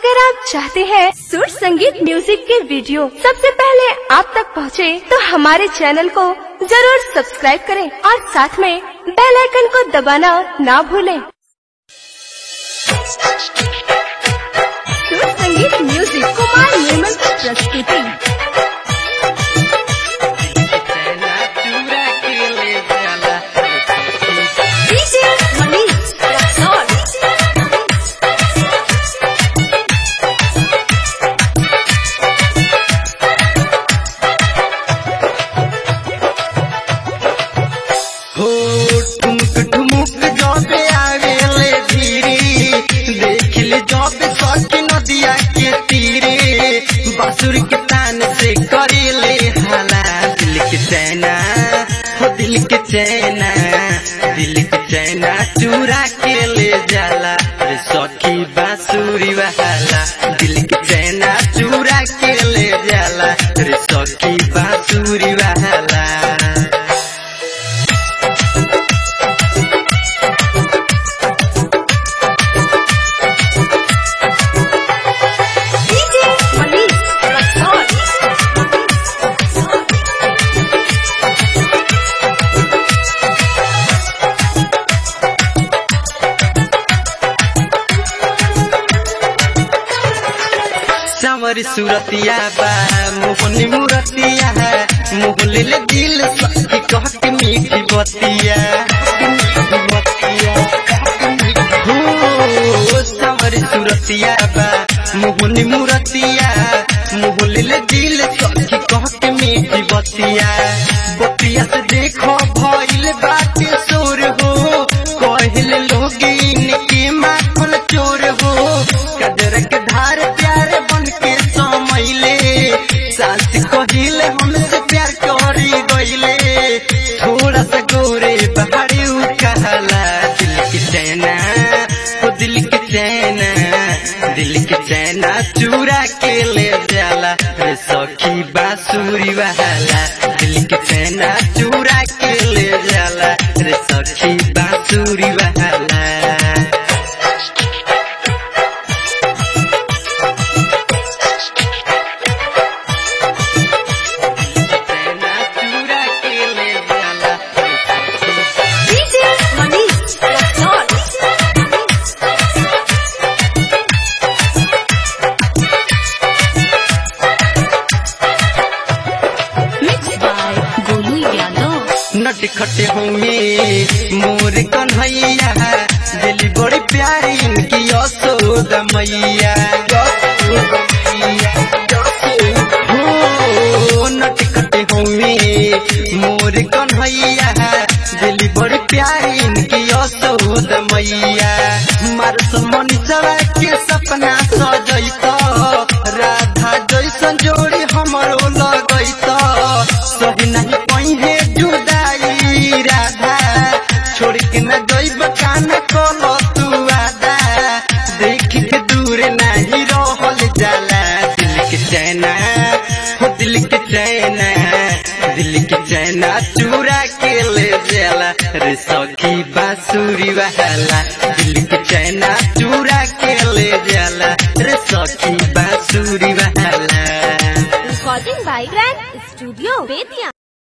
अगर आप चाहते हैं सुर संगीत म्यूजिक के वीडियो सबसे पहले आप तक पहुंचे, तो हमारे चैनल को जरूर सब्सक्राइब करें और साथ में बेल आइकन को दबाना ना भूलें। सुर संगीत म्यूजिक कुमार निर्मल की प्रस्तुति डीजे मनीष रक्सौल हो ठुमक ठुमुक जबे आवेले धीरे देख ले जबे सकी नदिया के तीरे बासुर के तान से करेले हाला दिल के चैना हो दिल के चैना दिल के चैना चूरा के ले जाला रे सखी बांसुरी वाला दिल के चैना चूरा के ले जाला रे सखी बांसुरी वाला डीजे मनीष रक्सौल सावर सूरतिया बा मोहनी मूरतिया है मोहले ले दिल सखी कह के मीठी बतिया मीठी बतिया हो सावर सूरतिया बा मोहनी मूरतिया मोहले ले दिल सखी कह के मीठी बतिया बतिया से देखो भइल बाटे सोर हो कहले लोग इनके माखन चोर हो कदर के धार प्यार बन के समैले सास कहिले हमसे प्यार करी गईले थोड़ा सा गोरे बहारी उ कहला दिल के चैना ओ दिल के चैना दिल के चैना चूरा के ले जाला रे सखी बांसुरी वाला दिल के चैना चूरा के ले जाला रे सखी बांसुरी वाला चैना चूरा के ले जाला रे सखी DJ Manish Raxaul mix by Golu Yadav नट खटे होंगे मोर कन्हैया दिल बड़ी प्यारी इनकी यशोदा मैया हो नट खटे होंगे मोर कन्हैया दिल बड़ी प्यारी इनकी यशोदा मैया मारस मनीषवा के सपना सजैत राधा जैसन जोड़ी हमरो लगैत सही नहीं पहिने जुदाई राधा छोड़ के न जइब कान कल तू आदा देख के दूर नहीं रहल जाला दिल के चैना हो दिल के चैना दिल के चैना चूरा के ले जाला रे सखी बांसुरी वाला दिल के चैना चूरा के ले जाला रे सखी बांसुरी वाला recording by grand studio Bettiah